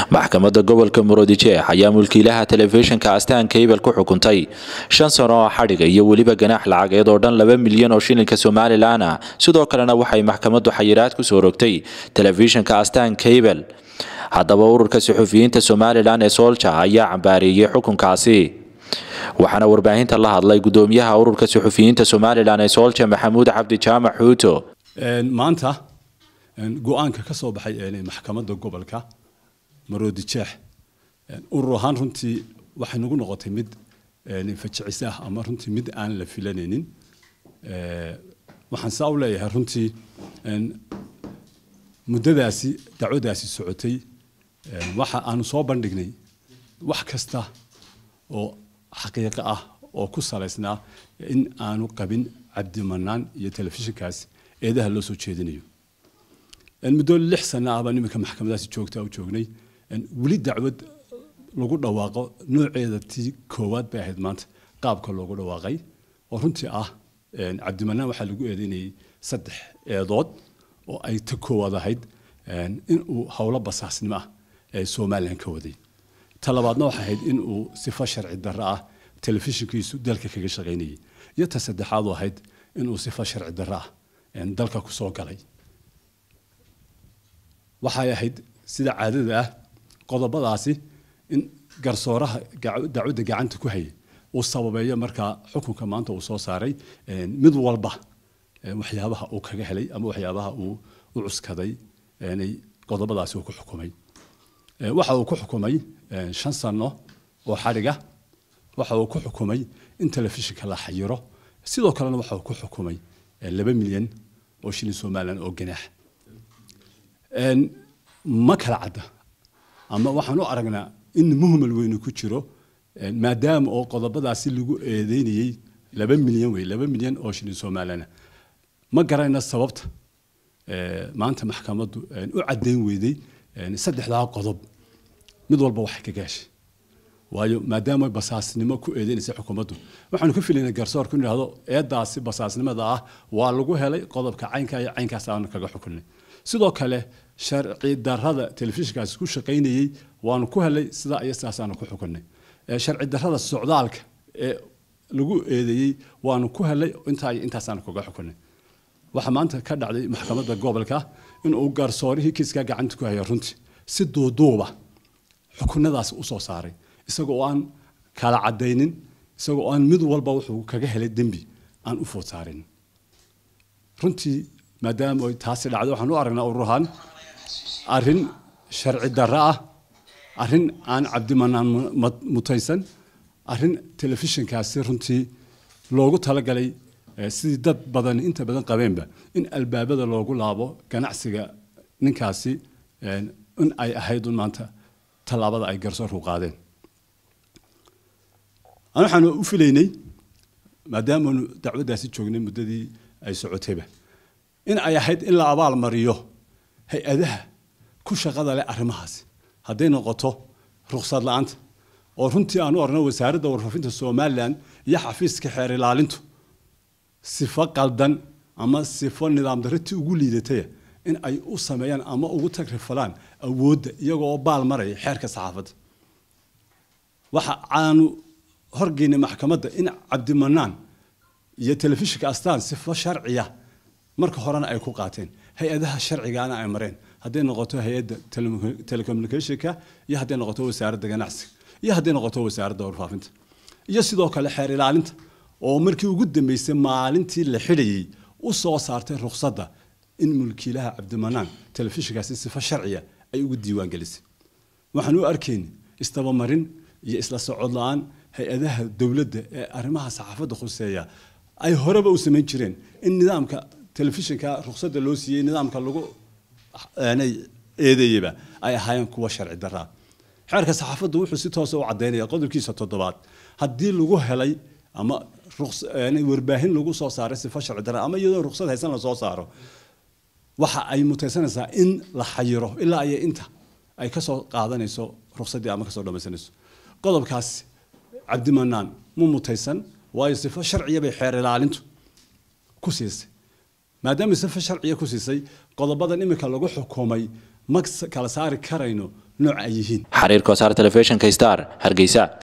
maxkamadda gobolka murudijeex ayaa mulkiilaha telefishinka astaan kaybal ku xukuntay shan sano oo xadhiga iyo weliba ganaax lacageed oo dhan laba milyan oo shilinka somalilan ah sidoo kalena waxay maxkamaddu xayiraad ku soo rogtay telefishinka astaan kaybal haddaba ururka suxufiyiinta somalilan ee soolja ayaa cambaareeyey xukunkaasi waxaana warbaahinta la hadlay gudoomiyaha ururka suxufiyiinta somalilan ee soolja maxamuud cabdi jaamac xuuto maanta go-aanka ka soo baxay maxkamadda gobolka maroodijeex urur ahaan runtii waxay nagu noqotay mid fajicis ah ama runtii mid aan la filanaynin waxaan saa u leeyahay runtii muddadaasi dacwadaasi socotay waxa aanu soo bandhignay wax kasta oo xaqiiqo ah oo ku salaysnaa in aanu qabin cabdimanaan iyo telefishinkaas eedaha loo soo jeedinayo muddo lix sana ah baan iminka maxkamadaasi joogtaa u joognay weli dacwad lagu dhawaaqo nooceeda tii koowaad bay ahayd maanta qaabka loogu dhawaaqay oo runtii ah cabdimanaan waxaa lagu eedeynayay saddex eedood oo ay ta koowaad ahayd inuu howlo basaasnimo ah ee somalilan ka waday ta labaadna waxay ahayd inuu sifo sharci darro ah telefishinkiisu dalka kaga shaqaynayay iyo ta saddexaad oo ahayd inuu sifo sharci darro ah dalka kusoo galay waxay ahayd sida caadada ah qodobadaasi in garsooraha dacwadda gacanta ku hayay uu sababeeyo markaa xukunka maanta uu soo saaray mid walba waxyaabaha uu kaga helay ama waxyaabaha uu u cuskaday qodobadaasi uu ku xukumay waxa uu ku xukumay shan sano oo xadhiga waxa uu ku xukumay in telefishinka la xayiro sidoo kalena waxa uu ku xukumay laba milyan oo shilin somalilan oo ganaax ma kala cadda ama waxaan u aragnaa in muhmal weynu ku jiro maadaama oo qodobadaasi lagu eedeynayey laba milyan wey laba milyan oo shilin somalilana ma garayna sababta maanta maxkamaddu u caddayn weyday saddexdaa qodob mid walba waxay ka gaashay waayo maadaama basaasnimo ku eedeynaysa xukuumaddu waxaanu ka filaynaa garsoorku in idhahdo eedaasi basaasnimada ah waa lagu helay qodobka caynka iyo caynkaas aanu kaga xukunay sidoo kale sharci darrada telefishinkaasi ku shaqaynayey waanu ku helay sidaa iyo sidaasaanu ku xukunay sharci darrada socdaalka ee lagu eedeeyey waanu ku helay intaa iyo intaasaanu kaga xukunay waxaa maanta ka dhacday maxkamadda gobolka inuu garsoorihii kiiskaa gacanta ku haya runtii si duuduuba xukunadaasi usoo saaray isagoo aan kala cadaynin isagoo aan mid walba wuxuu kaga helay dembi aan u food saarin runtii maadaama ay taasi dhacday waxaan u aragnaa ururahaan arrin sharci darro ah arrin aan cabdimanaan mutaysan arrin telefishinkaasi runtii loogu talagalay sidii dad badan inta badan qabeenba in albaabada loogu laabo ganacsiga ninkaasi in ay ahayd un maanta tallaabada ay garsoorku qaadeen an waxaanu u filaynay maadaamaanu dacwaddaasi joognay muddadii ay socotayba in ay ahayd in la abaal mariyo hay-adaha ku shaqada leh arrimahaasi hadday noqoto ruksad la-aanta oo runtii aanu orno wasaaradda warfaafinta somalilan iyo xafiiska xeer ilaalintu sifo qaldan ama sifo nidaam darratii ugu liidataya in ay u sameeyaan ama ugu tagrifalaan awoodda iyagoo baal maraya xeerka saxaafadda waxa aanu horgeynay maxkamadda in cabdimanaan iyo telefishinka astaan sifo sharciya marka horena ay ku qaateen hay-adaha sharcigaana ay mareen hadday noqoto hay-adda telecommunicationka iyo hadday noqoto wasaaradda ganacsiga iyo hadday noqoto wasaaradda warfaafinta iyo sidoo kale xeer ilaalinta oo markii ugu dambeysay maalintii la xidhayey u soo saartay ruksadda in mulkiilaha cabdimanaan telefishinkaasi sifo sharciya ay ugu diiwaan gelisay waxaan u arkaynay istabamarin iyo isla socod la-aan hay-adaha dowladda ee arrimaha saxaafadda khuseeya ay horeba u samayn jireen in nidaamka telefishinka ruksadda loo siiyey nidaamka lagu eedeeyeba ay ahaayeen kuwa sharci daraa xeerka saxaafaddu wuxuu si toosa u caddaynaya qodobkiisa toddobaad haddii lagu helay ama warbaahin lagu soo saaray sifo sharci dara ama iyadoo ruksad haysan la soo saaro waxa ay mutaysanaysaa in la xayiro ilaa iyo inta ay kasoo qaadanayso ruksaddii ama kasoo dhamaysanayso qodobkaas cabdimanaan mu mutaysan waayo sifo sharciya bay xeer ilaalintu ku siisay maadaama sifo sharciya ku siisay qodobadan imika lagu xukumay ma kala saari karayno nooca ay yihiin xariirka wasaar telefishinka star hargeysa